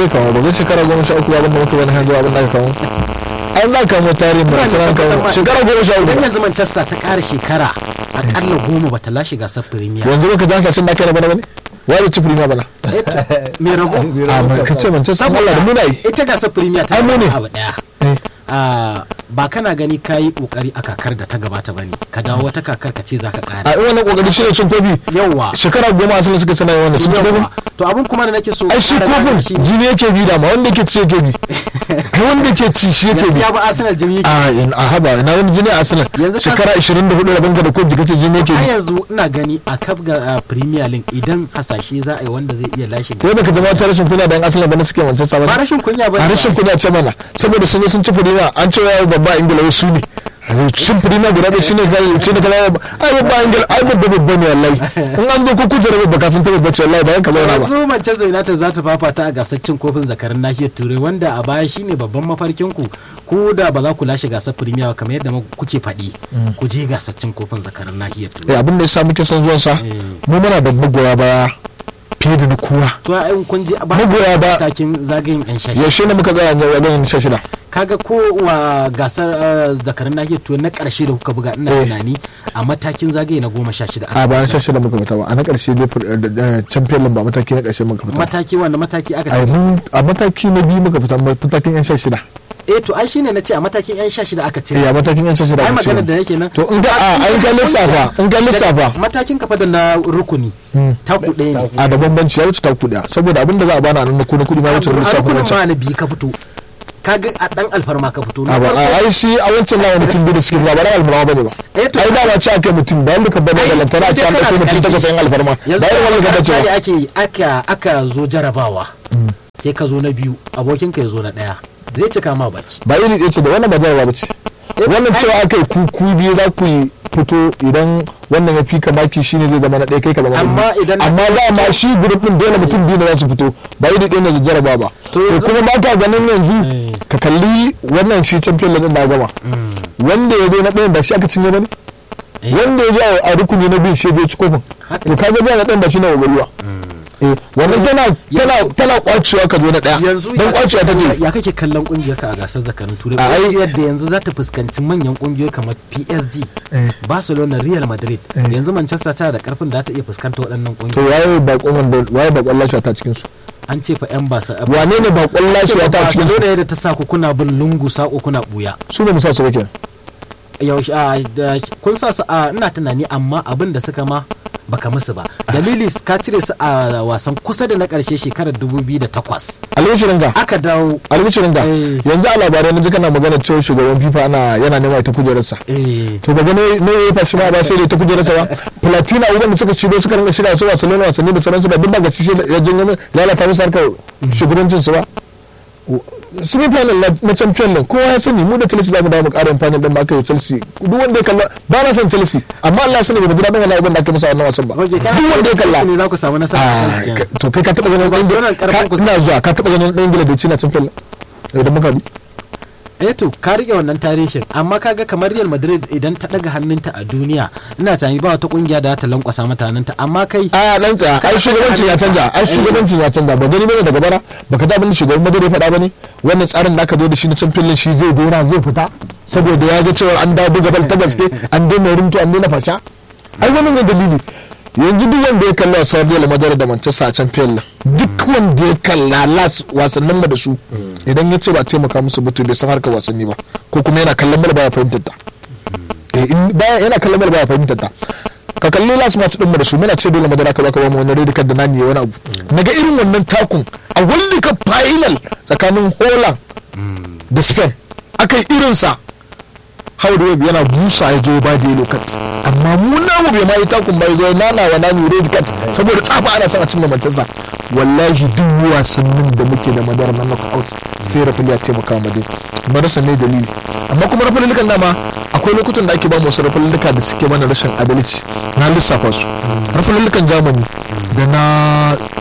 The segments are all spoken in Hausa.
zai kawo ba zai shekara goma sha uku abin da muka wani hanzu abin da aka kawo an za ka mu tarihin da tana kawo shekara goma sha dan uku yanzu Manchester ta ƙara shekara akalla goma bata lashe gasar Premier yanzu baka jansa cin da kai na bana bane wani ci firima bana Eh to, me rago a mai kace manchester Allah da muna yi ita gasar Premier ta Ai, mu ne. abu daya Eh. Ah, ba kana gani ka yi kokari a kakar da ta gabata bane ka dawo wata kakar ka ce za ka a ƙara yi wannan kokari shi ne cin kofi yawwa shekara goma asalin suka sana wannan cin kofi yawwa to abin kuma da nake so ai shi ƙara gane kofin shi ne, jini yake bi da ma wanda yake ci yake bi ai wanda yake ci shi yake yanzu bi ya ba Arsenal jini yake a in a haba ina wani jini a asalin Yanzu ka- shekara 24 rabin ka da kofi kace jini yake har bi yanzu ina gani a kaf ga ah, Premier League idan hasashe za a yi wanda zai iya lashe ko da ka zama ta rashin kunya da yan asalin ba na suke manchester ba ba rashin kunya ba a rashin kunya ce mana saboda sun yi sun ci firima an ce yawo babba a ingila wasu ne cin firima guda ɗaya shine kai ce da kala ai babba a ingila ai babba babba ne wallahi in an zo ko kujera babba ka san ta babba ce wallahi ba ka zauna ba yanzu Manchester United za ta fafata a gasar cin kofin zakarin nahiyar Turai wanda a baya shine babban mafarkin ku ko da ba za ku lashe gasar Premier ba kamar yadda ma kuke faɗi ku je gasar cin kofin zakarin nahiyar eh Turai abin da ya sa muke son zuwan sa Eh. mu muna da magoya baya fiye da na kowa to ai kun je ba Magoya ba- takin zagayen yan shashi yaushe ne muka tsaya a ganin sha shida kaga ko wa gasar ah, zakarin nahiyar Turai na karshe da kuka buga ina Eh. tunani a matakin zagaye na goma sha shida a bayan sha shida muka fita ba a na ƙarshe dai fir- da- da- champion league ba mataki na ƙarshe muka fita mataki wanda mataki aka a mun- a mataki na biyu muka fita matakin yan sha shida eh to ai shine nace a matakin yan sha shida aka eh cire a matakin yan sha shida ai aka magana ce da yake nan to in ga a an ga lissafa in ga lissafa matakin kafa da na rukuni Mm. taku ɗaya ne a da bambanci ya wuce ta kuɗi saboda abin da za a bana nan na kuɗi kuɗi ma wuce na a lissafin rukunin wancan ma na biyu ka fito kaga a dan alfarma ka fito a ba a ai shi a wancan lawa mutum biyu da suke ba ba ran alfarma bane ba Eh, to- ai da ba ce ake mutum ba wanda ka bane da lantana a ce an Ai, ɗauko mutum kana da takwas yan alfarma yanzu ba irin wannan ka bace tsari ba ake yi, aka aka zo jarabawa sai ka zo na biyu abokin ka ya zo na ɗaya zai cika ma baki ba iri ɗaya ce da wannan ba jarabawa ba ce wannan ai- cewa aka yi ku ku biyu za ku yi fito idan wannan ya fi ka maki shine zai zama na ɗaya kai ka zama na Amma biyu. idan- amma da ma shi group din dole mutum biyu ne za su fito ba iri ɗaya ne da jarabawa ba To to yanzu- kuma ba ka ganin yanzu Eh. ka kalli wannan shi champion league din na gama wanda ya zo na ɗayan ba shi aka cinye ba ne Eh. wanda ya zo a rukuni na biyu shi ya ci kofin Haka. to kaga biya na ɗayan ba shi na wagaruwa eh wannan tana tana tana kwacewa ka zo na ɗaya yanzu don kwacewa ta ya- ne ya kake kallon kungiyar ka a gasar zakarin turai A ai- kungiyar da yanzu za ta fuskanci manyan kungiyoyi kamar PSG Eh. Barcelona Real Madrid Eh. yanzu Manchester tana da karfin da za ta iya fuskanta waɗannan to kungiyoyi waye bakon wanda waye bakon lashe ta cikin su an ce fa yan basa wane ne bakon lashe ta cikin su Barcelona da ta sa ku kuna bin lungu sako kuna buya su ba mu sa su ba kenan yaushe a da- kun sa su a ina tunani amma abin da suka ma baka musu ba dalili ka cire su a wasan kusa da na karshe shekarar 2008 albishirin ga aka dawo albishirin ga Eh. yanzu a labarai na ji kana magana cewa shugaban fifa ana yana nema ita kujerarsa eh to daga ne ne ya fashi ma ba sai da ta kujerarsa ba platina abubuwan da suka shigo suka rinka shirya su wasanni na wasanni da sauransu ba duk ba ga shi ya janyo min lalata musu harkar shugabancin su ba semi final na- na champion league kowa ya sani mu da chelsea za mu dawo mu ƙara yin final din ba aka yi chelsea duk wanda ya kalla ba na son chelsea amma Allah ya sani ba mu ji daɗin wani abin da aka musu a wannan wasan ba Roger, duk kana wanda ya kalla ne za ku samu nasara a Ah, kansu kenan. ka- to kai ka taɓa ganin ɗan Barcelona Ingila- karfin ka- ku- ina zuwa ka taɓa ganin ɗan ingila da ci na champion league idan muka bi eh to ka rike wannan tarihin amma kaga kamar Real Madrid idan ta daga hannunta a duniya ina tunani ba wata kungiya da za ta lankwasa mata hannunta amma kai a dan tsaya ai shugabancin ya canja ai shugabancin ya canja ba gani bane daga bara baka da abin da shugaban madari faɗa bane wannan tsarin da aka zo da shi na champion league shi zai daina zai fita saboda ya ga cewa an dawo buga bal ta gaske an daina rinto an daina fasha ai wannan ne dalili yanzu duk wanda ya kalla wasan Real Madrid da Manchester a champion league duk wanda ya kalla las wasannin mu da su idan ya ce ba taimaka musu ba to bai san harkar wasanni ba ko kuma yana kallon bal baya fahimtar ta eh in baya yana kallon bal baya fahimtar ta ka kalli last match din mu da su muna ce dole madara ka baka ba mu wani red card da nani ya wani abu naga irin wannan takun a world cup final tsakanin Holland da Spain aka yi irinsa Howard Webb yana busa ya zo ba da yellow card amma mu namu bai ma yi takun bai zo nana wa nani red card saboda tsafa ana son a cinye Manchester wallahi duk wasannin da muke da madara na knockout sai rafali ya taimaka mu dai marasa ne dalili amma kuma rafalilukan dama akwai lokutan da ake ba mu wasu rafalilluka da suke mana rashin adalci na lissafa su rafalillukan Germany da na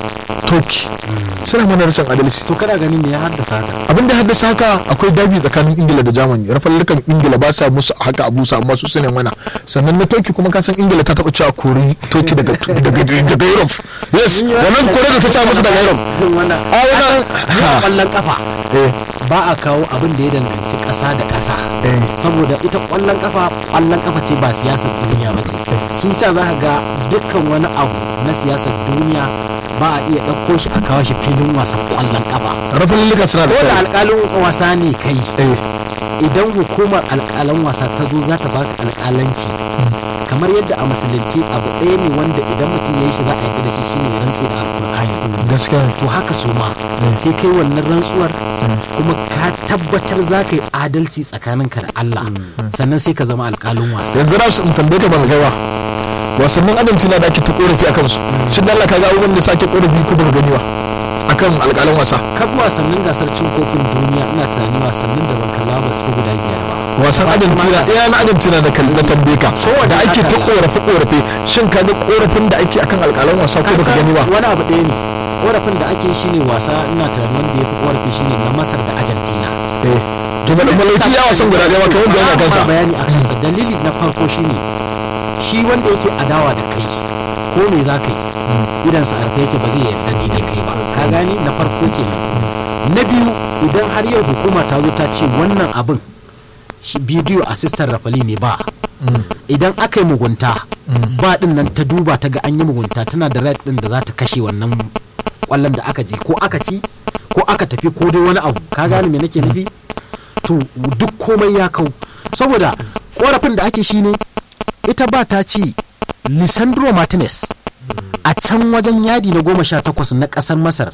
turkey suna mana rashin adalci to kana ganin me ya haddasa haka abin da haddasa haka akwai dabi tsakanin ingila da germany rafallukan ingila ba sa musu haka abu sa amma su sune mana sannan na turkey kuma kasan ingila ta taɓa cewa kori turkey daga daga daga europe yes wannan kore da ta ce musu daga europe jin wannan a wannan a kwallon kafa eh ba a kawo abin da ya danganci ƙasa da ƙasa Eh. saboda ita ƙwallon kafa ƙwallon kafa ce ba siyasar duniya ba ce shi sa za ka ga dukkan wani abu na siyasar duniya ba a iya ɗauko shi a kawo shi filin wasan ƙwallon kafa rafallukan suna da ko da tsari alƙalin wasa ne kai eh idan hukumar alƙalan wasa ta zo za ta baka alƙalanci kamar yadda a musulunci abu ɗaya ne wanda idan mutum ya yi shi za a yarda da shi shine ya rantse da alƙur'ani gaskiya ne. to haka su ma sai kai wannan rantsuwar kuma ka tabbatar za ka yi adalci tsakaninka da Allah sannan sai ka zama alƙalin wasa yanzu na in tambaye ka ban gaiwa wasannin argentina da ake ta korafi akan su shin Allah ka ga abubuwan da sake korafi ko baka gani ba akan alƙalan wasa kaf wasannin gasar cin kofin duniya ina tunani wasannin da ban kalla ba su fi guda biyar ba wasan argentina ɗaya na argentina da kalli na tambaye ka da ake ta korafe korafe shin ka ga korafin da ake akan alƙalan wasa ko baka gani ba wani abu ɗaya ne korafin da ake shine wasa ina tunani wanda ya fi korafi shine na masar da argentina eh to ba da malauki ya wasan guda ɗaya ba kai wanda yana kansa bayani a kansa dalili na farko shine shi wanda yake adawa da kai ko me za ka yi idan sa arfa yake ba zai yarda ni da kai ba ka gani na farko kenan na biyu idan har yau hukuma ta zo ta ce wannan abin shi bidiyo assistant rafali ne ba idan aka yi mugunta ba din nan ta duba ta ga an yi mugunta tana da right din da za ta kashe wannan kwallon da aka ji ko aka ci ko aka tafi ko dai wani abu ka gane me nake nufi to duk komai ya kau saboda korafin da ake shine ita ba ta ci lisandro martinez a can wajen yadi na goma sha takwas na kasar masar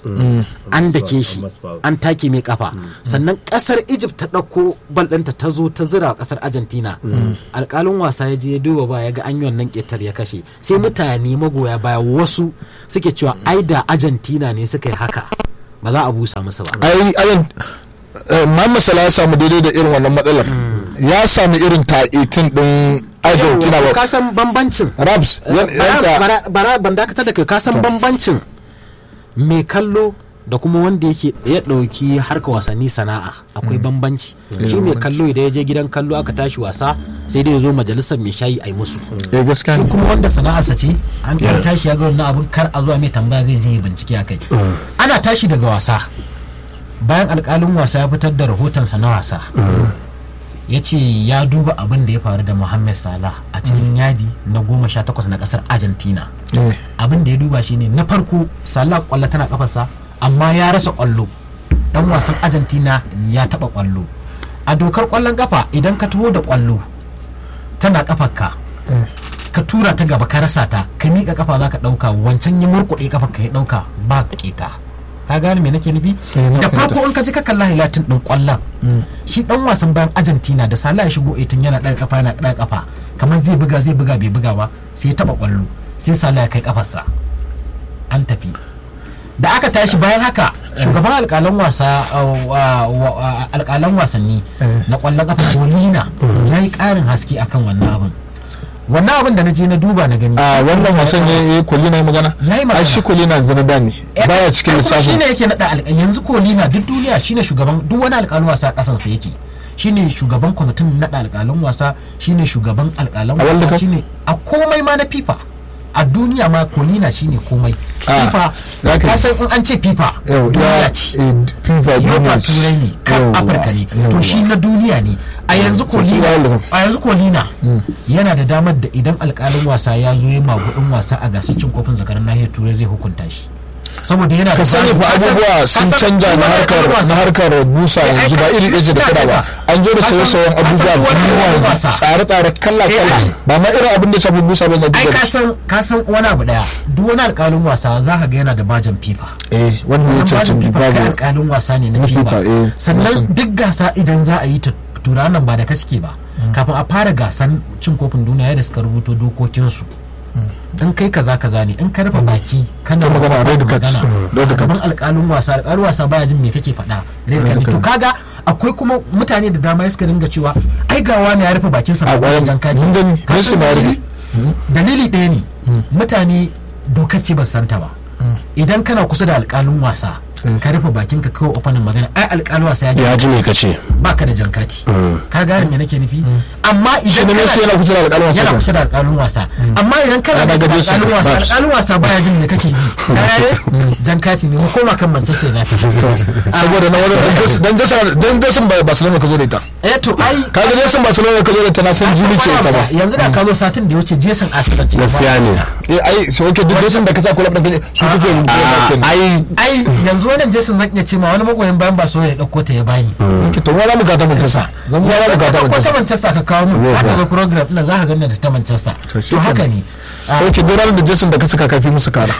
an dake shi an take mai kafa sannan kasar egypt ta ɗauko bal ɗinta ta zo ta zira kasar argentina alƙalin wasa ya je ya duba ba ya ga an yi wannan ƙetar ya kashe sai mutane magoya baya wasu suke cewa ai da argentina ne suka yi haka ba za a busa musu ba ai ayan Muhammad Salah ya samu daidai da irin wannan matsalar ya sami irin ta 18 din Argentina Yawwa, ba ka san bambancin Raps yan- bara yanta bara- bara ban dakatar da kai ka san bambancin mai kallo da kuma wanda yake ya ɗauki harka wasanni sana'a akwai bambanci shi mai kallo idan ya je gidan kallo aka tashi wasa sai dai ya zo majalisar mai shayi a yi musu eh gaskiya shi ne kuma wanda sana'arsa ce an ɗan tashi ya ga wannan abin kar a zuwa mai tambaya zai je ya bincike a kai ana tashi daga wasa bayan alƙalin wasa ya fitar da rahotonsa na wasa ya ce ya duba abin da ya faru da Mohamed Salah a cikin yadi na goma sha takwas na kasar Argentina Eh, abin da ya duba shine na farko Salah kwallo tana kafarsa amma ya rasa kwallo dan wasan Argentina ya taba kwallo a dokar kwallon kafa idan ka taho da kwallo tana kafarka ka tura ta gaba ka rasa ta ka miƙa kafa za ka ɗauka wancan ya murkuɗe kafa ka ya ɗauka ba keta ka gane me nake nufi Eh, na da fahimta. farko in ka ji ka kalla hilatin ɗin ƙwallon shi ɗan wasan bayan argentina da sala ya shigo etin yana ɗaga kafa yana ɗaga kafa kamar zai buga zai buga bai buga ba sai ya taɓa ƙwallo sai sala ya kai kafarsa an tafi da aka tashi bayan haka shugaban alƙalan wasa uh, wa- wa- wa- alƙalan wasanni Eh. na ƙwallon kafa kolina ya yi ƙarin haske akan wannan abin wannan abin da na je na duba na gani a wannan wasan ya yi kolina ya magana Ya yi magana. ai shi kolina yanzu na da ne baya cikin lissafin shine yake nada alƙali yanzu kolina duk duniya shine shugaban duk wani alƙalin wasa a ƙasar sa yake shine shugaban kwamitin nada alƙalin wasa shine shugaban alƙalan A World wasa Cup? shine a komai ma na FIFA a duniya ma kolina shine komai Ah, FIFA za ka- ka san in an ce FIFA Yau, duniya ya- ce eh, FIFA Yofa duniya ce. turai ne kan Yauwa, afirka ne to yauwa. shi na duniya ne a yanzu sai shi kolina World Cup. a yanzu kolina yana da damar da idan alkalin wasa ya zo ya magudin wasa a gasar cin kofin zakarar nahiyar turai zai hukunta shi saboda yana ka da sani fa ka san- abubuwa ka sun san canja na wani harkar alƙalin wasa- na harkar busa Eh, yanzu ba ai, iri ɗaya ce da ina kada ba ɗaya. an zo da Ka san- sauye-sauyen ka san abubuwa duk wani alƙalin abubuwa wasa. tsare-tsare kala-kala Eh, ai. ba ma irin abin da ya shafi busa ba na ai duka ka san ka san wani abu daya duk wani alkalin wasa za ka ga yana da bajan fifa eh wanda ya Wannan bajin cancanci FIFA kai babu alkalin wasa ne na Na fifa FIFA, eh, na sannan san. duk gasa idan za a yi ta turanan ba da kaske ba kafin a fara gasan cin kofin duniya da suka rubuto dokokinsu in kai kaza kaza ne in ka rufe baki kana Ka magana, red card. magana Mm, red a gaban card. alkalin wasa alkalin wasa baya jin me kake faɗa red card ne. to card. kaga akwai kuma mutane da dama suka dinga cewa ai ga wani ya rufe bakinsa A ba bayan- jan kaji mun gani, Ka Messi san ma ya dalili? rufe. dalili ɗaya ne mutane dokar ce ba su santa ba idan kana kusa da alƙalin wasa ka rufe bakin ka kawai ofanin magana ai alƙalin wasa ya ji ya ji me kace baka da jankati ka gane me nake nufi amma shi idan ne Messi yana kusa da alƙalin wasa yana kenan. kusa da alƙalin wasa amma idan kana Ana kusa da gaje shi alƙalin wasa Babs. alƙalin wasa baya jin me kake ji ka gane jankati ne mu koma kan Manchester United saboda na wani dan jason dan jason ba Barcelona ka zo da ita eh to ai ka ga jason Barcelona ka zo da ita na san juli ce ita ba yanzu da ka zo satin da ya wuce Jason Arsenal ce gaskiya ne eh ai so okay duk jason da ka sa kulab din su kake Ah, kenan ai ai yanzu wannan Jason zan iya ce ma wani magoyin bayan ba so ya dauko ta ya bani ki to wala mu ga ta Manchester zan wala mu ga ta ko ta Manchester Manchester ka kawo mu Zai haka sa. ga program ina za ka ganna da ta Manchester To shi to haka kenan. ne Ah, okay duk ranar da jason da ka saka kafi musu kara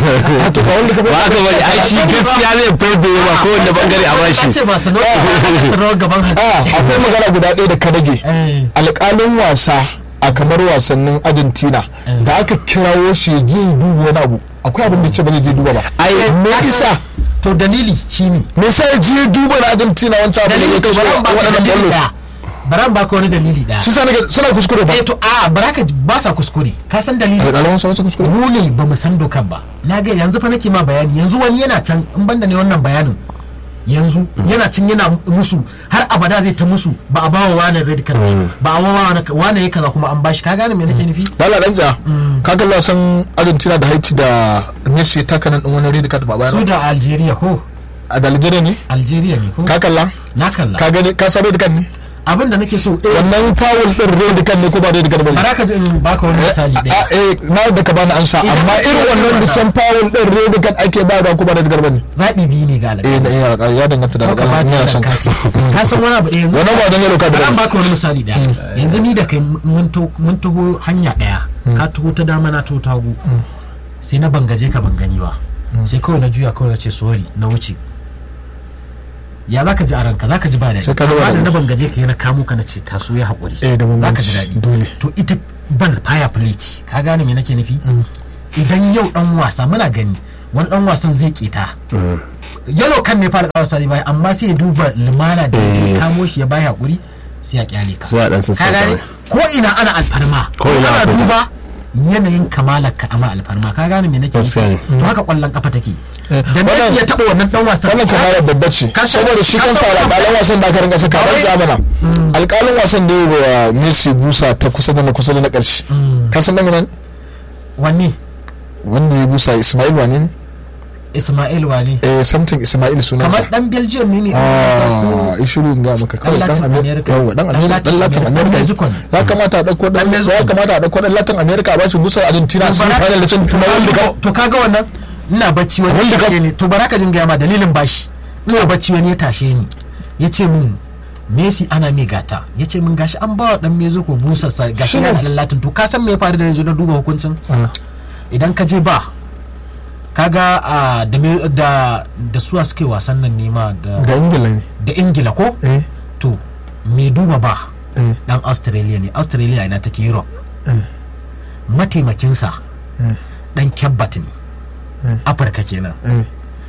to ba wanda ka ba haka bane ai shi gaskiya zai farbe ba kowanne bangare a ka bashi ce Barcelona su rawar gaban hannu a akwai magana guda ɗaya da ka rage Eh. alƙalin wasa a kamar wasannin argentina da aka kirawo shi ya je ya duba wani abu akwai abin da ce ba zai je duba ba ai me isa to dalili shine me yasa ya je ya duba na argentina wancan abin da ya dalili kai shi baran ba ka waɗannan dalili ballo da baran ba ka wani dalili da shi sa nake suna kuskure ba eh to a baraka ba sa kuskure ka san dalili alƙalin wasa wasu kuskure mu ne ba mu san dokan ba na ga yanzu fa nake ma bayani yanzu wani yana can in banda ne wannan bayanin yanzu yana can yana musu har abada zai ta musu ba a bawa wani red card ba a bawa wani wani ya kaza kuma an bashi ka gane me nake nufi lala dan ja ka kalli wasan argentina da haiti da messi ya taka nan din wani red card ba su bayan da algeria ko a da algeria ne algeria ne ko ka kalla na kalla ka gani ka san red card ne abin da nake so eh wannan foul din red card ne ko ba red card ba ne baraka ji in baka wani misali a ɗaya eh na da ka bani ansa Idan amma ka ce irin wani wannan wata. disan foul din red card ake ba da kuma red card bane zaɓi biyu ne ga eh alƙali na iya alƙali ya danganta da ko ka ba alƙali da ina son ka kati ka san wani abu ɗaya yanzu wannan ba dan yellow card Bari an bane baka wani misali ɗaya yanzu ni da kai mun to- mun taho hanya ɗaya ka taho ta dama na taho ta hagu sai na bangaje ka bangani ba sai kawai na juya kawai na ce sorry na wuce ya za ka ji a ranka za ka ji ba daɗi Sai ka duba amma da da na bangaje ka yi na kamo ka na ce taso ya haƙuri Eh, da za ka ji bambanci, daɗi dole. to ita ban fire play ce ka gane me nake nufi idan yau dan wasa muna gani wani dan wasan zai keta yalo kan ne fara kawasa zai bai amma sai ya duba limana da ya Eh. kamo shi ya bai hakuri sai ya kyale ka sai a dan ka sassauta gane mai. ko ina ana alfarma Ko ina ana akwai ta. duba yanayin kamalar ka ama alfarma ka gane me nake nufi Gaskiya ne. to haka kwallon kafa take Eh, da wannan- Messi ya taba wannan dan wasan wannan kamarar babba ce Ka san- saboda shi ka kansa san- alƙalin wasan da aka rinka saka ban ja mana alƙalin wasan da ya yi wa Messi busa ta kusa da na kusa da na ƙarshe ka san nan wanne wanda ya busa Ismail wane ne Ismail wane eh something Ismail sunansa kamar dan Belgium ne ne ah ishiru in ga maka kawai dan Latin America America. yawa dan Dan America Latin dan Latin America. Dan America Mexico ne. ya kamata a dauko dan Dan Mexico ya ne. kamata a dauko dan Latin America a bashi busar Argentina sun Bara- fara da cin tuna World Cup to kaga wannan ina bacci wani World ya Cup. tashe ni to baraka jin gaya ma dalilin bashi ina bacci wani ya tashe ni ya ce min Messi ana mai gata ya ce min gashi an bawa dan Mexico busar sa gashi Shi ne. yana da latin to ka san me ya faru da yanzu na duba hukuncin Ah. idan ka je ba kaga a da me- da da suwa suke wasan nan nema da da Ingila ne da Ingila ko eh to me duba ba eh dan Australia ne Australia ina take Europe eh mataimakinsa eh dan Kebbat ne Eh. Afirka kenan eh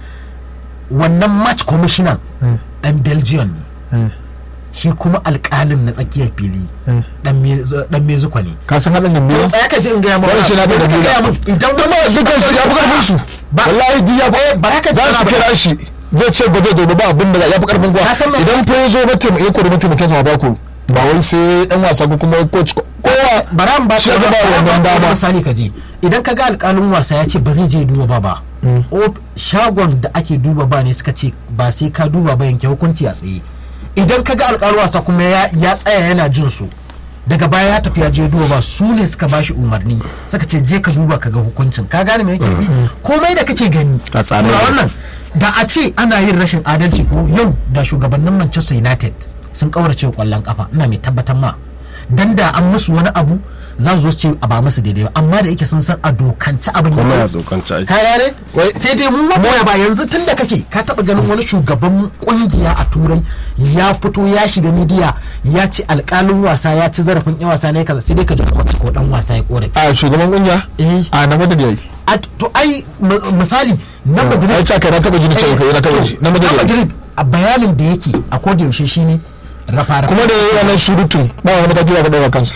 wannan match commissioner eh dan belgium ne eh shi kuma alkalin na tsakiyar fili eh dan Me- dan mezuko ne ka san haɗin to gambiya tsaya ka ji in gaya maka Wannan shi na da Yanzu ka dalila. gaya min, idan kuma dukkan su ya fi karfin su Ba- wallahi duk ya fi baraka za su kira shi zai ce ba zai zo ba abin da ya fi karfin kuwa Ka san me- idan fa ya zo ba taimake ya kori mataimakin sa ba ku ba wai sai dan wasa ko kuma coach ko- kowa bara an ba shi ka ya ga ba wannan dama misali ka je idan ka ga alkalin wasa ya ce ba zai je duba ba ba o shagon da ake duba ba ne suka ce ba sai ka duba ba yanke hukunci a tsaye idan ka ga alkalin wasa kuma ya ya tsaya yana jin su daga baya ya tafi ya je duba ba su ne suka bashi umarni suka ce je ka duba ka ga hukuncin ka gane me yake nufi komai da kake gani A tsare to ne. wannan da a ce ana yin rashin adalci ko yau da shugabannin Manchester United sun kaurace wa kwallon kafa ina mai tabbatar ma dan da an musu wani abu za su zo su ce a ba musu daidai ba amma da yake sun san a dokance abin kuma da ya tsokanci aiki ka gane Wai- sai dai mun magoya ba yanzu tun da kake ka taba ganin wani shugaban kungiya a turai ya fito ya shiga midiya ya ce alkalin wasa ya ci zarafin yan wasa ne kaza sai dai ka ji kotu ko dan wasa ya korafi a shugaban kungiya eh a na madadi yayi a to ai m- misali na ai madrid ta kai na taba jini cewa kai na taba ji na madadi yayi madrid a bayanin da yake a koda yaushe shine rafa kuma da yayi wannan surutun ba wani mataki da ka dauka kansa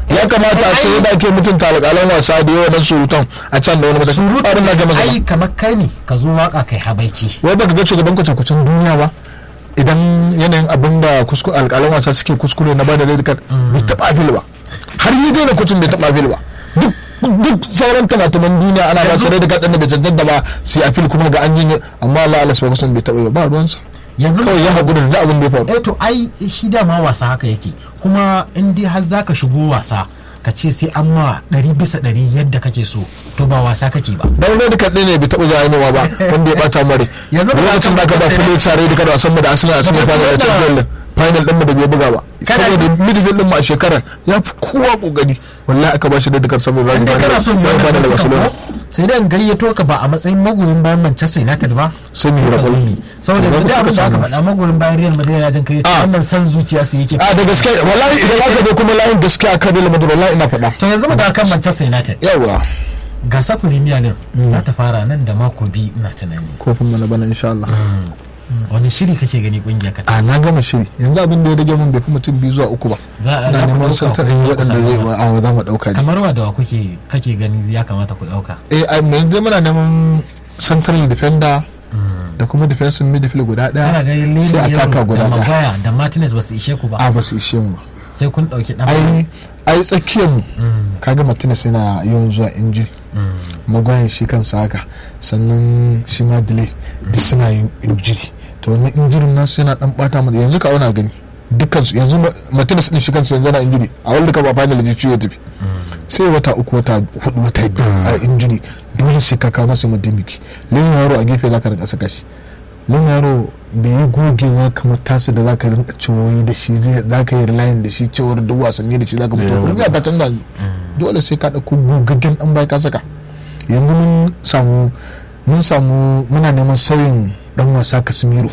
ya kamata a ce yadda ake mutunta alƙalan wasa da yawa nan surutan a can da wani mataki abin da ga masa ai kamar kai ne ka zo waka kai habaici wai baka ga shugaban kwace-kwacen duniya ba idan yanayin abin da kuskure alƙalan wasa suke kuskure na bada red card bai taɓa afil ba har yi daina kucin bai taɓa afil ba duk duk sauran tamataman duniya ana ba su red card ɗin da bai cancanta ba su yi afil kuma ga an yi amma Allah Allah su bai taɓa yi ba ba ruwansa yanzu kawai ya haƙura da abin da ya faru eh to ai shi dama wasa haka yake kuma in dai har zaka shigo wasa ka ce sai an ma ɗari bisa ɗari yadda kake so to ba wasa kake ba dan red card ɗin ne bai taɓa zuwa yanuwa ba wanda ya ɓata mare Yanzu ba lokacin da aka ba ka- fili tare da kada wasan mu da Arsenal a cikin final da Champions League final ɗin mu da bai buga ba Kana saboda midfield ɗin mu a shekarar ya fi kowa kokari wallahi aka ba shi red card saboda in dai kana son ya wannan bada da zantukan Barcelona ko sai dai in gayyato ka ba a matsayin magoyin bayan Manchester United ba Sai mu yi ka zo rabon. ni. saboda To, yanzu da ba abin ku da aka samu. faɗa magoyin bayan Real Madrid na jin kai Ah. wannan san zuciya su yake a da gaske wallahi idan aka zo kuma layin gaske a kan Real Madrid wallahi ina faɗa to yanzu mu da kan Manchester United yawa gasa Premier League za ta fara nan da mako biyu ina tunani kofin mana bana insha Allah wani shiri kake gani kungiyar ka a na gama shiri yanzu abin da ya rage mun bai fi mutum biyu zuwa uku ba Za a- na za ku neman ɗauka santar ku in ku waɗanda samu zai ba. a za mu ɗauka ne kamar wa da wa kuke kake gani ya kamata ku dauka eh a yanzu dai muna neman central defender da kuma defensive midfield guda ana ɗaya ganin Leno sai a taka Yaro guda da ɗaya Maguire da Martinez ba su ishe ku ba a ba su ishe mu ba sai kun dauki dan ai ai tsakiyar mu kaga Martinez yana yawan zuwa injury magwayin shi kansa haka sannan shi ma delay duk suna yin injury to wannan injury nan yana dan bata mu yanzu ka auna gani dukkan su yanzu Ma- Martinez din shi kansa yanzu yana injury a World Cup a final ji ciwo ya tafi sai wata uku wata hudu wata biyu a injury dole sai ka kawo masa madimiki lemu yaro a gefe zaka rinka saka shi lemu yaro bai yi gogewa kamar tasu da zaka rinka ciwoyi da shi zai zaka yi relying da shi cewar duk wasanni da shi zaka fito kuma ta canza dole sai ka dauko gogaggen dan bai ka saka yanzu mun samu mun samu muna neman sauyin dan wasa Casemiro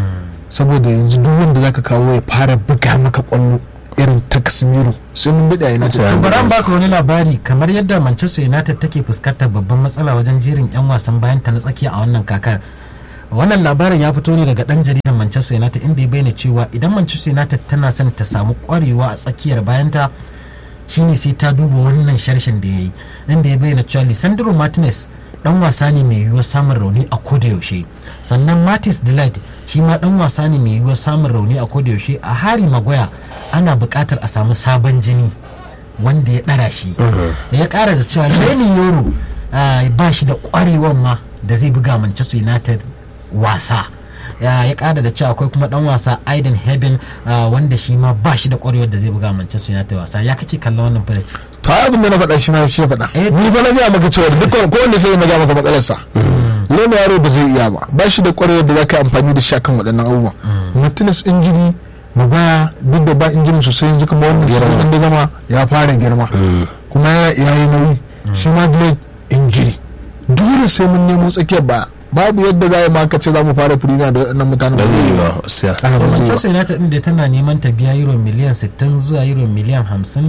saboda yanzu duk wanda zaka kawo ya fara buga maka kwallo irin ta Casemiro sai mun bada yana Sai To an bari an baka wani labari kamar yadda Manchester United take fuskantar babban matsala wajen jerin 'yan wasan bayan ta na tsakiya a wannan kakar. Wannan labarin ya fito ne daga dan jaridar Manchester United inda ya bayyana cewa idan Manchester United tana son ta samu kwarewa a tsakiyar bayanta shine sai ta duba wannan sharshen da ya yi inda ya bayyana cewa Lisandro Martinez dan wasa ne mai yiwuwar samun rauni a koda yaushe sannan Matis Delight shi ma dan wasa ne mai yiwuwar samun rauni a koda yaushe a Harry Maguire ana buƙatar a samu sabon jini wanda ya ɗara shi da ya ƙara da cewa Lenny Yoro ah, ba shi da ƙwarewan ma da zai buga Manchester United wasa ya ya ƙara da cewa akwai kuma dan wasa Aiden Hebben ah, wanda shi ma ba shi da ƙwarewar da zai buga Manchester United wasa ya kake kallon wannan faraci to ai abin da na faɗa shi ma shi ya faɗa Eh, ni fa na gaya maka cewa duk ko wanda sai na gaya maka matsalarsa lema yaro ba zai iya ba ba shi da ƙwarewar da za ka yi amfani da shi akan waɗannan abubuwan martinez injiri magaya duk da ba injirin sosai yanzu kuma wannan shi ɗin da gama ya fara girma kuma ya ya yi nauyi shi ma delay injiri dole sai mun nemo tsakiyar ba babu yadda za a yi ma ka ce za mu fara premier da waɗannan mutanen da zai yi ba siya Ah, ba zai yi ba. Manchester United din da tana neman ta biya euro miliyan 60 zuwa euro miliyan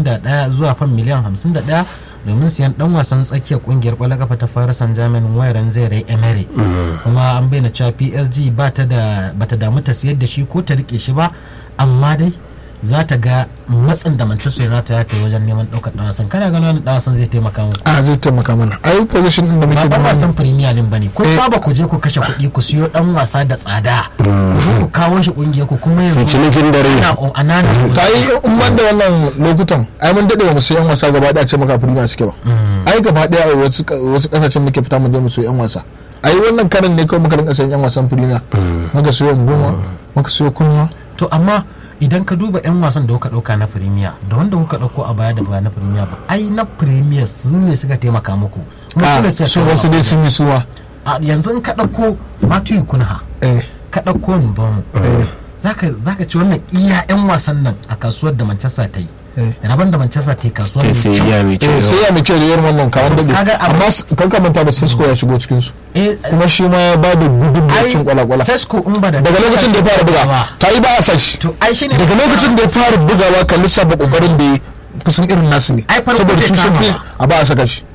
51 zuwa fan miliyan 51 domin siyan dan wasan tsakiyar kungiyar kwallon kafa ta Paris Saint-Germain Wayran Zaire Emery kuma an bayyana cewa PSG ba ta da bata damu ta siyar da shi ko ta rike shi ba amma dai za ta ga matsin da Manchester United ya ta yi wajen neman daukar dan wasan kana ganin wannan dan wasan zai taimaka muku a zai taimaka mana ai position din da ba muke ban da wasan premier din bane kun Eh. saba ku je ku kashe kuɗi ku siyo dan wasa da tsada ku zo ku kawo shi kungiyar ku kuma sai yanzu cinikin dare ana anana ta yi in ban da wannan lokutan ai mun daɗe ba mu sayan wasa gaba ɗaya ce maka firima suke ba ai gaba ɗaya a wasu wasu ƙasashen muke fita mu je mu sayi yan wasa ai wannan karin ne kawai muka rinka sayan yan wasan firima muka sayo goma muka sayo kunwa to amma idan ka duba 'yan wasan da kuka dauka na premier da wanda kuka dauko a baya da ba na premier ba ai na premier su ne suka taimaka muku Kuma su ne suka so kawo wasu dai sun yi suwa a yanzu in ka dauko Matthew Kunha eh ka dauko Mbomo zaka zaka ci wannan iya 'yan wasan nan a kasuwar da Manchester ta yi Eh. raban da Manchester ta yi kasuwar ta mai sai kyau. ya mai eh kyau sai ya muke da irin wannan kawan daɗe Kaga abu- amma s- kan ka manta da Cisco ya shigo cikin su eh kuma shi ma ya ba da gudun ai cin kwala-kwala Sesko in ba da daga lokacin da ya fara buga ta yi ba a sashi to ai shine daga lokacin da ya fara bugawa kan lissafa kokarin da ya kusan irin nasu ne Ai, farko saboda bai su sun kama fi ba. a ba a saka shi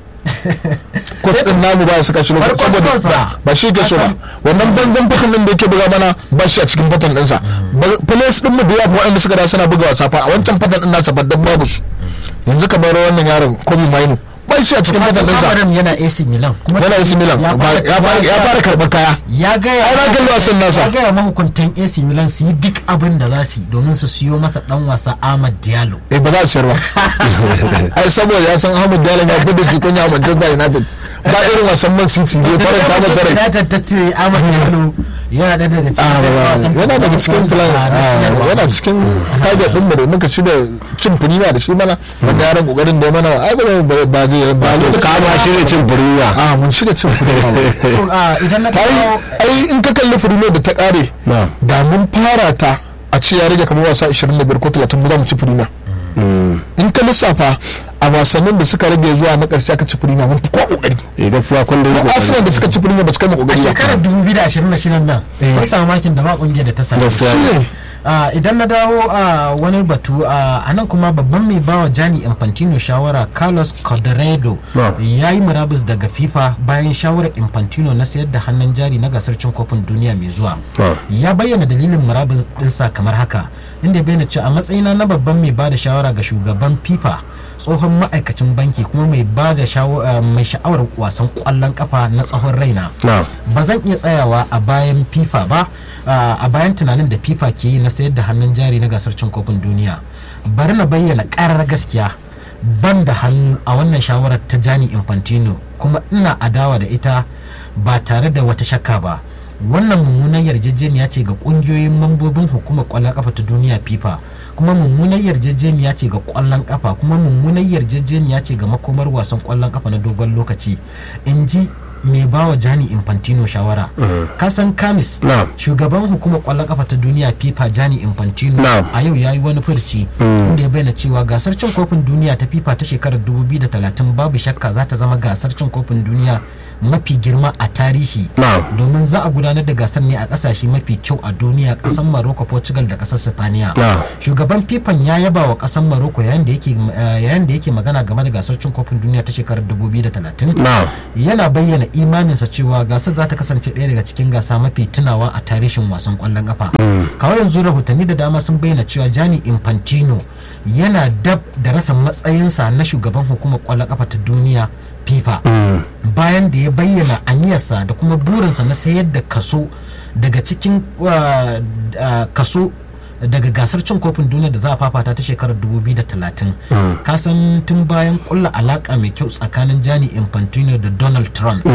kwas din namu ba a saka shi lokacin Farkon saboda zuwansa. ba- ba shi ke so ba Kasan- wannan banzan fatan din da yake buga mana ba shi a cikin fatan ɗinsa place din mu da yawa waɗanda suka da suna buga wasa fa a wancan fatan din nasa faddan babu su yanzu kamar wannan yaron kobe mainu ba shi a cikin kasan ɗinsa Amarim yana AC Milan kuma yana AC Milan ya ba- fara- ya fara- ya fara karɓar kaya ya gaya Ai, na kalli wasan nasa. ya gaya mahukuntan AC Milan su yi duk abin da za su yi domin su siyo masa dan wasa Ahmad Diallo eh ba za a siyar ba ai saboda ya san Ahmad Diallo ya gudu shi kunya a Manchester United ba irin wasan Man City ne faranta masa rai United ta ce Ahmad Diallo yana ɗaya daga cikin Ah, ba- ba- wasan yana daga cikin plan na ah, siyarwa. yana cikin target din mu da muka ci da cin firima da shi mana wanda yaran kokarin da ya mana ai ba ba- ba zai ba to kama shi ne cin furiya a mun shirya cin firima ba To, ah, idan na kai kawo ai in ka kalli firima da ta kare na da mun fara ta a ce ya rage kamar wasa 25 ko 30 mu za mu ci firima in ka lissafa a wasannin da suka rage zuwa na karshe aka ci firima mun fi kowa kokari eh gaskiya kun da yi ko Arsenal da suka ci firima ba su kai mu a kokari ba shekarar 2026 nan Eh. mun samu makin da ba kungiyar da ta samu Gaskiya. shine Ah, idan na dawo a wani batu a nan kuma babban mai bawa Gianni Infantino shawara Carlos Corderedo No. ya yi murabus daga FIFA bayan shawarar Infantino na sayar da hannun jari na gasar cin kofin duniya mai zuwa. No. Ya bayyana dalilin murabus ɗinsa kamar haka inda ya bayyana cewa a matsayina na babban mai bada shawara ga shugaban FIFA tsohon ma'aikacin banki kuma mai bada shawa- ah, mai sha'awar wasan kwallon kafa na tsawon raina. na ba zan iya tsayawa a bayan fifa ba a a bayan tunanin da fifa ke yi na sayar da hannun jari na gasar cin kofin duniya bari na bayyana karar gaskiya ban da hannu a wannan shawarar ta jani infantino kuma ina adawa da ita ba tare da wata shakka ba wannan mummunan yarjejeniya ce ga kungiyoyin mambobin hukumar kwallon kafa ta duniya fifa kuma mummunan yarjejeniya ce ga kwallon kafa kuma mummunan yarjejeniya ce ga makomar wasan kwallon kafa na dogon lokaci in ji mai bawa jani infantino shawara kasan kamis Na'am. shugaban hukumar kwallon kafa ta duniya fifa jani infantino Na'am. a yau ya yi wani furci inda ya bayyana cewa gasar cin kofin duniya ta fifa ta shekarar 2030 babu shakka za ta zama gasar cin kofin duniya mafi girma a tarihi Na'am. domin za a gudanar da gasar ne a kasashe mafi kyau a duniya kasar Morocco Portugal da kasar Sifaniya Na'am. shugaban fifan ya yaba wa kasar Morocco yayin da yake eh, yayin da yake magana game da gasar cin kofin duniya ta shekarar 2030 na yana bayyana imaninsa cewa gasar za ta kasance ɗaya daga cikin gasa mafi tunawa a tarihin wasan ƙwallon ƙafa kawai yanzu rahotanni da dama sun bayyana cewa Gianni Infantino yana dab da rasa matsayinsa na shugaban hukumar ƙwallon ƙafa ta duniya FIFA bayan da ya bayyana aniyarsa da kuma burinsa na sayar da kaso daga cikin uh, uh, kaso daga gasar cin kofin duniya da za a fafata ta shekarar 2030 kasan tun bayan kulla alaka mai kyau tsakanin Gianni Infantino da Donald Trump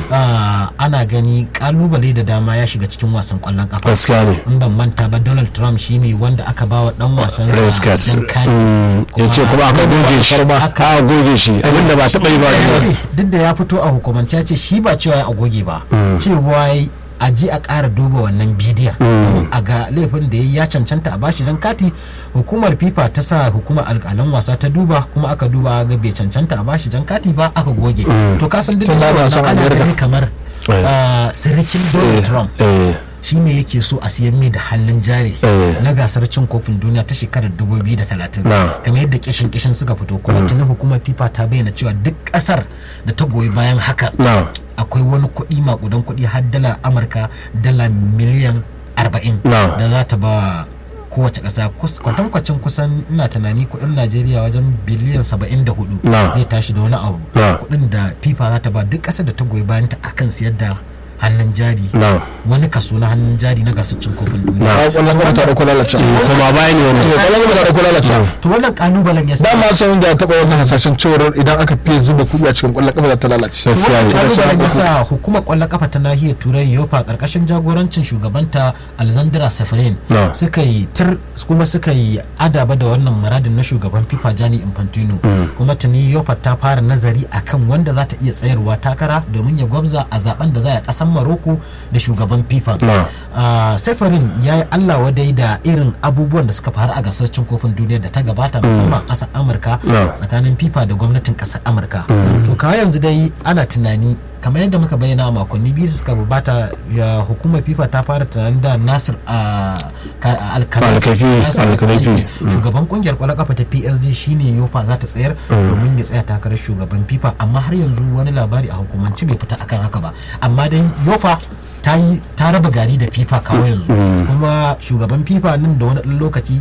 ah, ana gani kalubale da dama ya shiga cikin wasan kwallon kafa gaskiya ne in ban manta ba Donald Trump shine wanda aka ba wa dan wasan red sa card jan kati ya ce kuma aka goge shi aka goge shi abinda ba taɓa yi ba ya ne ce duk da ya fito a hukumance ya ce shi ba cewa ya goge ba cewa ya a je a ƙara duba wannan bidiyon domin a ga laifin da ya yi ya cancanta a bashi jan kati hukumar fifa ta sa hukumar alƙalan wasa ta duba kuma aka duba ga bai cancanta a bashi jan kati ba aka goge to kasan duk Tun da da ba wannan san ana America. gani kamar Eh. ah, sirikin donald trump eh shi ne yake so a siyan mai da hannun jari Eh. na gasar cin kofin duniya ta shekarar 2030 Na. kamar yadda kishin kishin suka fito kuma tuni hukumar fifa ta bayyana cewa duk kasar da ta goyi bayan haka na akwai wani kuɗi makudan kuɗi har dala amurka dala miliyan 40 Na. da za ta ba kowace ƙasa Kus- kwatankwacin kusan ina tunani kuɗin najeriya wajen biliyan 74 Na. zai tashi da wani abu Na. kuɗin da fifa za ta ba duk ƙasar da ta goyi bayan ta akan siyar da hannun jari na wani kaso na hannun jari na gasar cin kofin duniya Na. a kwallon gaba ta dauko lalacewa kuma bayan ne to wani kwallon gaba ta dauko lalacewa to wannan kalubalen ya sa dama san da taɓa wannan hasashen cewar idan aka fiye zuba kuɗi a cikin kwallon kafa za ta lalace Gaskiya ne. kalubalen ya sa hukumar kwallon kafa ta nahiyar turai yofa karkashin jagorancin shugabanta alexandra safarin No. suka yi tir kuma suka yi adaba da wannan muradin na shugaban fifa jani infantino kuma tuni yofa ta fara nazari akan wanda za ta iya tsayarwa takara domin ya gwabza a zaben da za a kasan maroko da shugaban fifa No. Ah, safarin ya yi allah wadai da irin abubuwan da suka faru a gasar cin kofin duniya da ta gabata musamman a ƙasar amurka No. tsakanin fifa da gwamnatin ƙasar amurka to kawai yanzu dai ana tunani kamar yadda muka bayyana a makonni biyu suka gabata ya hukumar fifa ta fara tunanin da nasir a Alkaifi, Alkaifi. shugaban kungiyar kwallon kafa ta psg shine yofa za ta tsayar domin ya tsaya takarar shugaban fifa amma har yanzu wani labari a hukumance bai fita akan haka ba amma dai yofa ta yi ta raba gari da fifa kawo yanzu kuma shugaban fifa nan da wani ɗan lokaci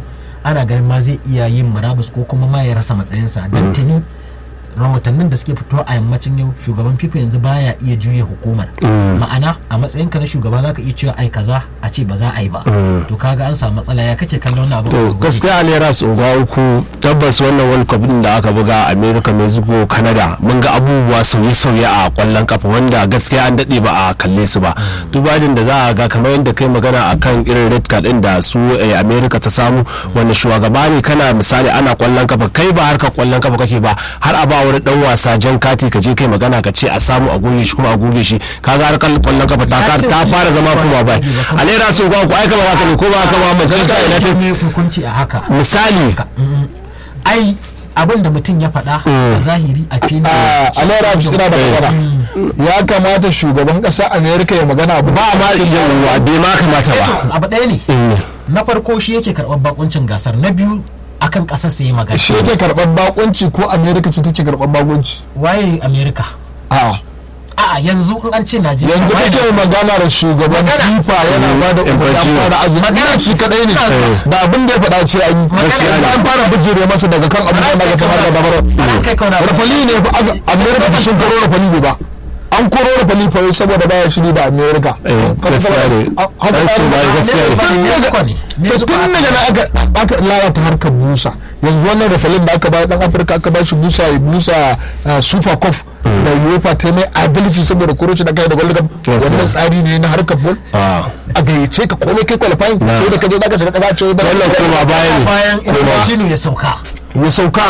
ana ganin ma zai iya yin murabus ko kuma ma ya rasa matsayinsa don tuni rahotannin da suke fito a yammacin yau shugaban fifa yanzu baya iya juya hukumar ma'ana a matsayinka na shugaba zaka iya cewa ai kaza a ce ba za a yi ba to kaga an samu matsala ya kake kallon wannan abu to gaskiya alera su uga uku tabbas wannan world cup din da aka buga a america mexico canada mun ga abubuwa sauye-sauye a kwallon kafa wanda gaskiya an dade ba a kalle su ba dubadin da za a ga kamar yadda kai magana akan irin red card din da su eh, america ta samu wanda shugaba ne kana misali ana kwallon kafa kai ba harkar kwallon kafa kake ba har a ba wani dan wasa jan kati ka je kai magana ka ce a samu a goge shi kuma a goge shi kaga harkar kwallon kafa ta Ya ce ta shi fara zama ba kuma bai goge ba, kuma- alera su uga uku ai kama haka ne ko ba haka ba manchester united ne hukunci a haka misali Mm. ai abin da mutum ya faɗa a zahiri a fili a alera suna da magana ya kamata shugaban ƙasa amerika ya magana abu ba ma yawwa bai ma kamata ba abu ɗaya ne na farko shi yake karɓar bakuncin gasar na biyu akan ƙasar sai magana shi yake karɓar bakunci ko amerika ce take karɓar bakunci waye america a'a a'a yanzu in an ce najeriya yanzu waye kake magana da shugaban Magana. fifa yana ba da umarni an Infantino. fara azumi Magana. shi kadai ne Eh. da abin da ya faɗa ce an yi Magana. yanzu an fara bijire masa daga kan abin da na ga samar da dabarar Bara kai kauna ba. rafali ne fa aka amerika fa sun koro rafali ne ba an koro rafali fa wai saboda baya shiri da amerika Eh, gaskiya ne. haka Dan su ba ba- gaskiya ne. tun Mexico ne. daga Mexico tun aka- daga na aka aka lalata harkar busa yanzu wannan rafalin da aka bayar dan afirka aka ba shi busa ya busa ah, super cup da uefa ta yi mai adalci saboda koroci da kai da world cup Yes, wannan sir. tsari ne na harkar ball Ah. a gayyace ka komai kai qualifying sai da ka je zaka shiga kasa ce ba Wannan koma baya ne. bayan infantino ya sauka ya sauka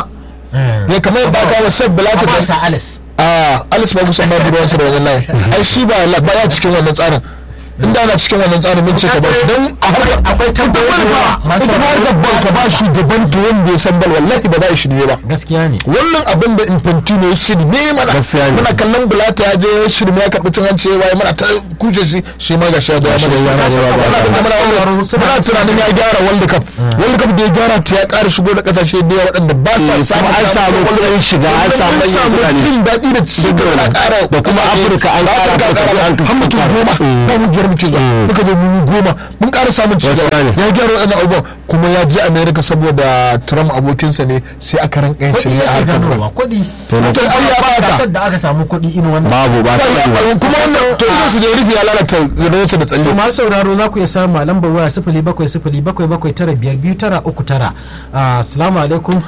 ya kamar yadda aka wa sab bilata amma da sa alice a alice ba kusan babu ruwansa da wannan layin ai shi ba ba ya cikin wannan tsarin inda ana cikin wannan tsarin mun ce ka ba don a harkar akwai tambayoyi da yawa masu ita ma da bal ka ba shugaban ta wanda ya san bal wallahi ba za a shirye ba gaskiya ne wannan abin da infantino ya shirme mana Gaskiya ne. muna kallon bulata ya je ya shirme ya karɓi cin hanci ya waye mana ta kushe shi shi ma ga shi ya da Gashi ya mana mana ya ya ba. muna tunanin ya gyara world cup world cup da ya gyara ta ya ƙara shigo da ƙasashe da yawa waɗanda ba sa Eh, samun kuma an samu kuɗin shiga, an samu an manyan samu kuɗaɗe. jin daɗi da ci gaba da ƙara Da kuma Afirka an ƙara Afirka an har mutum ƙara. goma Mm. ba mu biyar muke zuwa muka zo mu goma mun ƙara samun ci Gaskiya gaba ne. ya gyara waɗannan abubuwan kuma ya je america saboda trump abokinsa ne sai aka rinka yin kuɗi shirye a yake harkar ball. ganowa kuɗi na- Sai Allah ya baka. gasar da aka samu kuɗi irin wannan babu ba ta yi ba kuma wannan to idan su da rufi ya lalata rayuwarsa da to tsalle masu sauraro za ku iya samu a lambar waya sifili bakwai sifili bakwai bakwai tara biyar biyu tara uku tara Ah, assalamu alaikum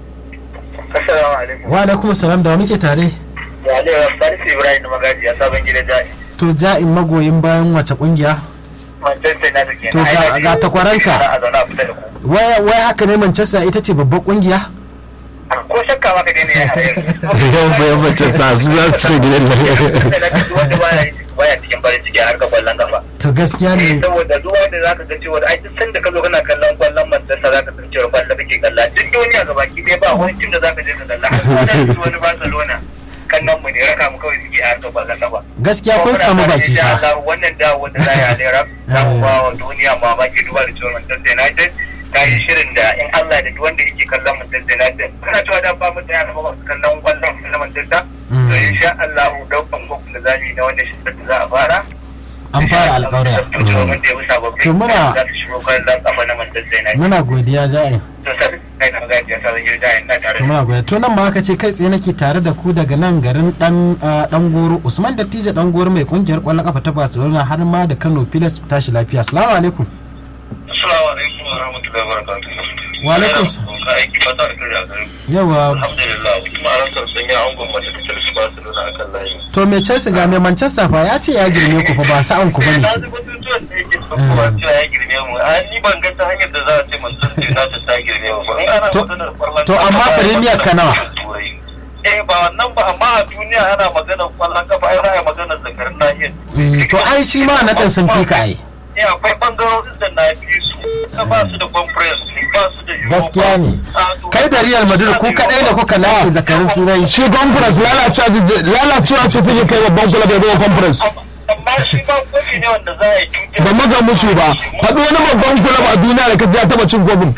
Assalamu alaikum. wa alaikum salam da wa muke tare Ya Aliyu Salisu Ibrahim Magaji a sabon gidan jari. to ja'in magoyin bayan wace kungiya Manchester United kenan. To ga- Ai, ga takwaranka. A zaune a fita da ku. wai wai haka ne manchester ita ce babbar kungiya Ko shakka ba ka daina ya hayar. yan bayan mace sa su za su cika gidan nan Wanda baya baya cikin farin ciki a harkar kwallon kafa. to gaskiya ne Saboda duk wanda za ka ga cewa ai duk sanda ka zo kana kallon kwallon Manchester za ka san cewa kwallon kake kalla. Duk duniya ga baki ɗaya ba wani tim da za ka je ka kalla. Har wani wani Barcelona kannan mu ne raka mu kawai suke a harkar kwallon kafa. gaskiya kun samu baki fa. fa wannan dawo da za a lera za mu ba wa duniya mamaki duba da cewa Manchester United ta yi shirin da in Allah da duk wanda yake kallon Manchester United kana cewa da ba mutane a gaba masu kallon kwallon na Manchester to insha Allah daukan gwamnati da zamu yi na wannan shirin da za a fara an fara alƙawari Domin da ya wuce sababbin To muna- za su shigo kwallon kafa na Manchester United. muna godiya ja'in To sai kai na gaji ya sa zai jirga ina tare to da muna godiya to nan ma aka ce kai tsaye nake tare da ku daga nan garin dan ah, dan goro usman dattijo dan goro mai kungiyar kwallon kafa ta barcelona har ma da kano pilas tashi lafiya assalamu alaikum Assalamu alaikum wa rahmatullahi wa barakatuh. Wa alaikum Ka aiki fata da kare a garin. yawa Alhamdulillah kuma a rantsar sun yi angon mace ta Chelsea Barcelona akan layi. to mai chelsea ga mai manchester fa ya ce ya girme ku fa ba sa'an ku bane Na ji batutuwan da yake kuma cewa ya girme mu. A ni ban ga ta hanyar da za a ce Manchester United ta girme mu ba. In ana To- maganar kwallon to kafa, amma ana Premier maganar ka nawa? Turai. Eh ba wannan ba amma a duniya ana maganar kwallon kafa ai za a yi maganar zakarin nahiyar. Mm, to ai shi ma na ɗan sun fi ka ai Eh akwai bangarorin da na fi su. Na ba su da conference ba su da Europa. gaskiya ne Ah, to- kai da real madrid ku kadai da kuka lafi zakarin turai shi conference lalacewa lalacewa ce take kai babban kula bai bai conference amma shi ba kofi ne wanda za a yi cutar ba maga musu ba faɗi wani babban kulab a duniya da kaji ya taɓa cin kofin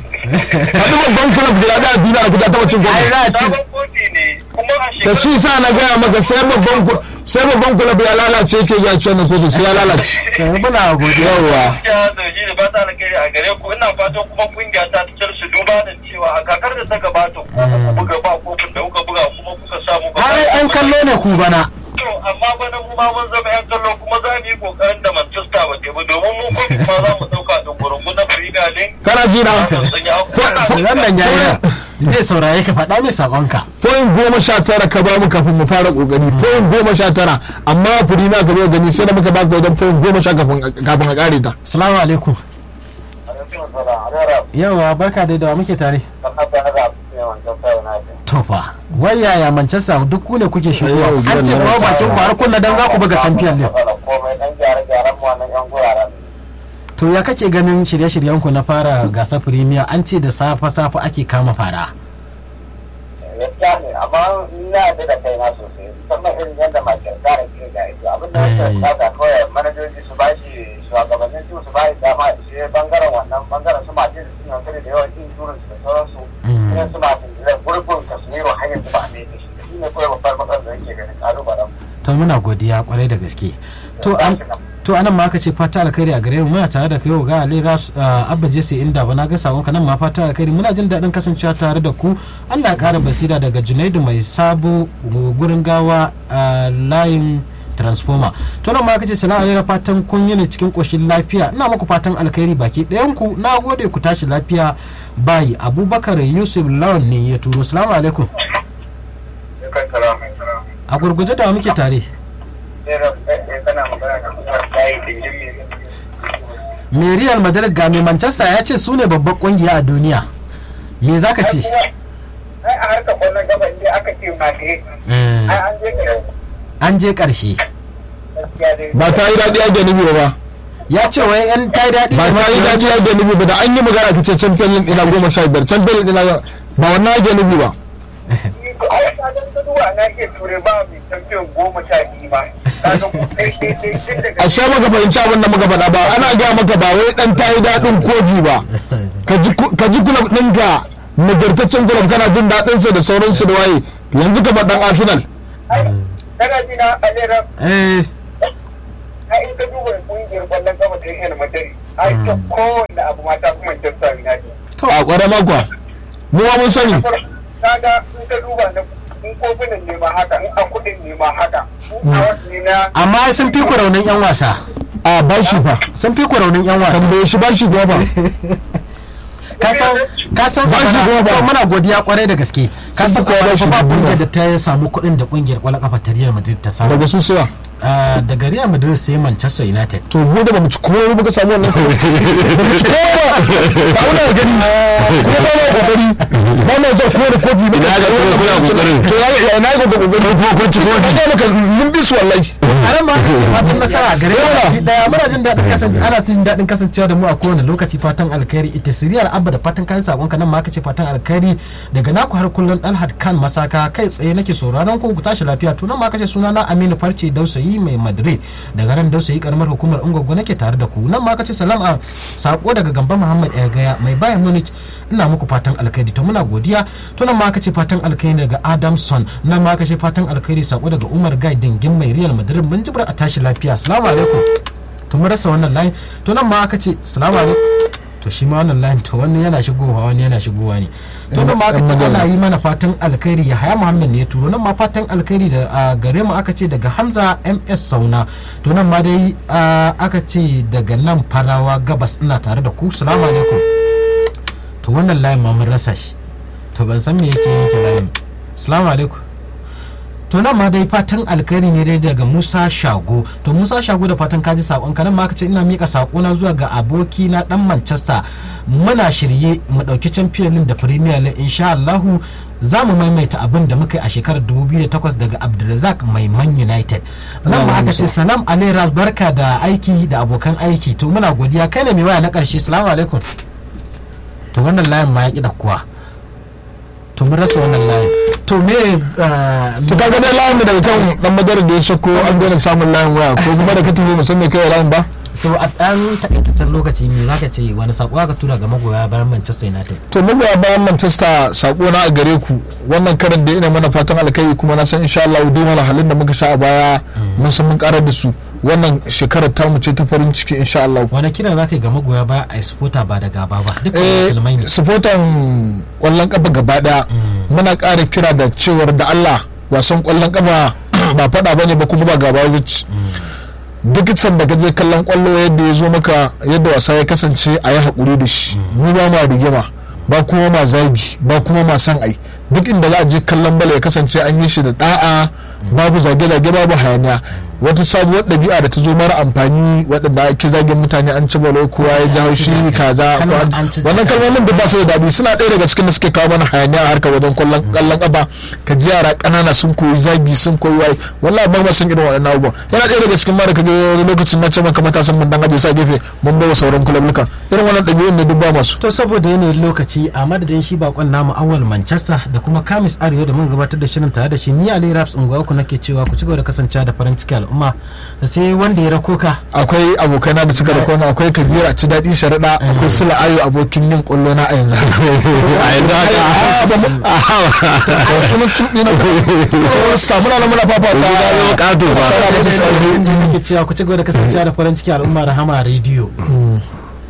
faɗi babban kulab da ya ɗaya a duniya da kaji ya taɓa cin ai kofin za a ci sabon kofi ne kuma a ta shekarar ci sa na gaya maka sai babban ku- sai babban kulab ya lalace yake ya ci wannan kotun sai ya lalace to muna godiya yawa gaskiya zargi da ba ta alkhairi a gare ku ina fatan kuma kungiya ta ta su duba da cewa a kakar da ta gabata ku kuka buga ba kofin da kuka buga kuma kuka samu ba har yan kallo ne ku bana to amma bana mu ma mun zama yan kallo kuma za mu yi kokarin da Manchester ba ke ba domin mu kofin ma za mu dauka da gurungu na Premier League kana ji na wannan yayi zai saurare ka faɗa mai sakonka point goma sha tara ka ba mu kafin mu fara kokari point goma sha tara amma furi na ka zo gani sai da muka baka wajen point goma sha kafin kafin a kare ta assalamu alaikum yawa barka dai da wa muke tare tofa wai yaya manchester duk ku ne kuke shigowa Yau, an ce gidan ba na bakin kwara kunna dan za ku buga champion league komai dan gyare-gyaren mu wannan yan guraren to ya kake ganin shirye-shiryen ku na fara gasar premier an ce da safa safa ake kama fara gaskiya ne amma ni na yarda da kaina sosai musamman irin yadda makin tsara ke da ita abin da ya Eh. bukata kawai manajoji su ba shi shugabannin su su ba shi dama da shi bangaren wannan bangaren su masu su suna sani da yawan insurance da sauransu Mm. irin su masu da gurbin kasmiro har yanzu ba a mai da shi shi ne kawai babbar matsalar da yake ganin kalubalen to muna godiya kwarai da gaske to an to anan ma aka ce fata alkhairi a gare mu muna tare da kai ga Ali Ras Abba Jesse inda ba na ga sakon nan ma fata alkhairi muna jin daɗin kasancewa tare da ku Allah ya ƙara basira daga Junaidu mai sabo gurin gawa a layin transformer to nan ma aka ce salamu alaikum fatan kun yi ne cikin koshin lafiya ina muku fatan alkhairi baki ɗayan ku na gode ku tashi lafiya bayi Abubakar Yusuf Lawan ne ya turo salamu alaikum a gurguje da wa muke tare kana magana da kuma bayi da jimi mai real madrid ga mai manchester ya ce su ne babbar kungiya a duniya me za ka ce ai a harkar kwallon gaba inda aka ce madrid ai an je ga an je karshe gaskiya dai ba ta yi daɗi a nufi ba ya ce wai yan ta yi daɗi ba ta yi daɗi a nufi ba da an yi magana ka ce champion league ina goma sha biyar champion league ina ba wannan ake nufi ba ai kagan gaduwa na iya ture ba mai champion goma sha biyu ba kaga ku kai kai kai tun daga a sha maka fahimci abin da muka faɗa ba ana gaya maka ba wai ɗan ta yi daɗin kofi ba ka ji ku- ka ji kulab ɗinka nagartaccen kulab kana jin daɗinsa da sauransu da waye yanzu ka ɗan arsenal ai kana ji na alera eh ai in ka duba kungiyar kwallon gaba ta Real Madrid ai ta kowanne abu mata kuma Manchester United a ƙwarai makwa mu ma mun sani kaga in ka duba na in kofunan ne ma haka in a kudin ne ma haka in a wasu ne na amma sun fi ku raunin yan wasa a bashi fa sun fi ku raunin yan wasa tambaye shi bashi kuwa fa kasan kasan Ba shi abana- kuma ba. to muna godiya kwarai da gaske kasan fi kowa ba shi ba dubu kungiyar ba. da ta samu kuɗin da kungiyar kwallon kafa ta Real Madrid ta samu daga su suwa Ah, daga Real Madrid sai Manchester United to mu da bamu ci kowa ba muka samu wannan bamu ci kowa ba ba muna gani ko ba ma kokari ba ma zan kowa da kofi ba Ina ga kuma kuna kokarin. to ya ya na ga kokari ko ko ci kofi ba maka mun bi su wallahi a nan ma ce fatan nasara gare mu baki daya muna jin daɗin kasance ana jin daɗin kasancewa da mu a kowane lokaci fatan alkhairi ita siriyar abba da fatan kayan sakon ka nan ma ce fatan alkhairi daga naku har kullun dalhat kan masaka kai tsaye nake sauraron ku ku tashi lafiya to nan ma kace suna na Aminu Farce Dausayi mai Madrid daga nan Dausayi karamar hukumar Ungwaggo nake tare da ku nan ma kace salam a sako daga Gamba Muhammad Gaya mai Bayern Munich ina muku fatan alkhairi to muna godiya to nan ma kace fatan alkhairi daga Adamson nan ma kace fatan alkhairi sako daga Umar Gai dingin mai Real Madrid mun jibra a tashi lafiya assalamu alaikum to mun rasa wannan line to nan ma aka ce assalamu alaikum to shi ma wannan line to wani yana shigowa wani yana shigowa ne to nan ma aka ce ana yi mana fatan alkhairi ya haya muhammad ne ya turo nan ma fatan alkhairi da a gare mu aka ce daga hamza ms sauna to nan ma dai a, aka ce daga nan farawa gabas ina tare da ku assalamu alaikum to wannan line ma mun rasa shi to ban san me yake yanke line assalamu alaikum to nan ma dai fatan alkhairi ne dai daga musa shago to musa shago da fatan kaji sakon ka nan ma ka ce ina mika sako na zuwa ga aboki na dan manchester muna shirye mu dauki champion league da premier league insha allahu za mu maimaita abin da muka yi a shekarar 2008 daga abdulrazak mai man united nan ma aka ce salam alairas barka da aiki da abokan aiki to muna godiya kai ne mai waya na karshe salamu alaikum to wannan layin ma ya ki da kuwa to mun rasa wannan layin to me ah, to kaga dai layin da daga kan dan madara da ya sako an daina samun layin waya ko kuma da ka tafi musamman kai layin ba to a ɗan takaitaccen lokaci me zaka ce wani sako aka tura ga magoya bayan Manchester United to magoya bayan manchester sako na a gare ku wannan karin da ina mana fatan alkai kuma na san insha Allah duk wani halin da muka sha a baya mun san mun karar da su wannan shekarar tamu ce ta farin ciki insha Allah wani kira zaka yi ga magoya baya a supporter ba da gaba ba duk eh musulmai ne sufotan kwallon kafa gaba daya muna ƙara kira da cewar da Allah wasan kwallon kafa ba fada bane ba kuma ba gaba wuce duk can da kaje kallon kwallo yadda ya zo maka yadda wasa ya kasance a yi haƙuri da shi mu ba ma rigima ba kuma ma zagi ba kuma ma san ai duk inda za a je kallon bala ya kasance an yi shi da da'a babu zage-zage babu hayaniya wata sabuwar ɗabi'a da ta zo mara amfani waɗanda ake zagin mutane an ci balo kowa ya ji haushi kaza ko Kalmar an- an ci wannan zaka. kalmomin da ba su da daɗi suna ɗaya daga cikin da suke kawo mana hayaniya a harkar wajen kwallon kallon ƙafa ka ji yara ƙanana sun koyi zagi sun koyi waye wallahi ba ma sun irin waɗannan abubuwan yana ɗaya daga cikin mara kaga wani lokacin na ce maka matasan mun dan aje sa gefe mun bawa sauran kulabluka irin wannan ɗabi'un ne duk ba masu to saboda yanayin lokaci a madadin shi bakon namu awal manchester da kuma kamis arewa da mun gabatar da shirin tare da shi ni ali raps unguwa ku nake cewa ku ci gaba da kasancewa da farin ciki al'umma da sai wanda ya rako ka akwai abokaina da suka rako na akwai kabiru a ci daɗi sharaɗa akwai sula ayo abokin yin ƙwallo na a yanzu a yanzu haka haka sunan tuɗi na ƙwallo sta muna nan muna fafata Yanzu ya zama ƙato ba. Assalamu alaikum. nake cewa ku ci gaba da kasancewa da farin ciki al'umma rahama rediyo